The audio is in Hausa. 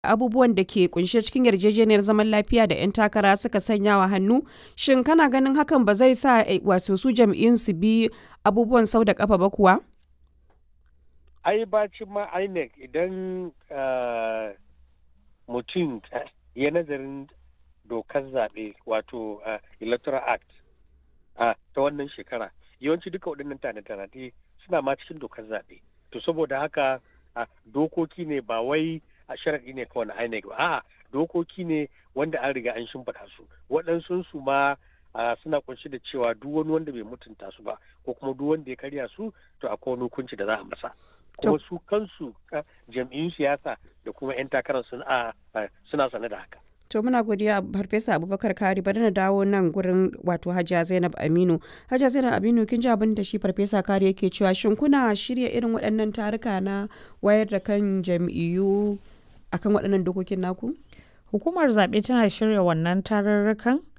abubuwan da ke kunshe cikin yarjejeniyar zaman lafiya da 'yan takara suka sanya wa hannu shin kana ganin hakan ba zai sa wato su jam'iyyun su bi abubuwan sau da kafa ba kuwa ai bacin ma inec idan mutum ya nazarin dokar zaɓe wato electoral act ta wannan shekara yawanci duka waɗannan tanade suna ma cikin dokar zaɓe to saboda haka dokoki ne ba wai a sharaɗi ne kawai na INEC ba a'a dokoki ne wanda an riga an shimfiɗa su waɗansu su ma suna kunshi da cewa duk wani wanda bai mutunta su ba ko kuma duk wanda ya karya su to akwai wani hukunci da za a masa kuma su kansu jam'iyyun siyasa da kuma 'yan takarar suna sane da haka To muna godiya Farfesa Abubakar Kari bari na dawo nan gurin wato Hajiya Zainab Aminu. Hajiya Zainab Aminu kin ji abin da shi Farfesa Kari yake cewa shin kuna shirya irin waɗannan taruka na wayar da kan jam'iyyu akan waɗannan dokokin naku? Hukumar zaɓe tana shirya wannan tarurrukan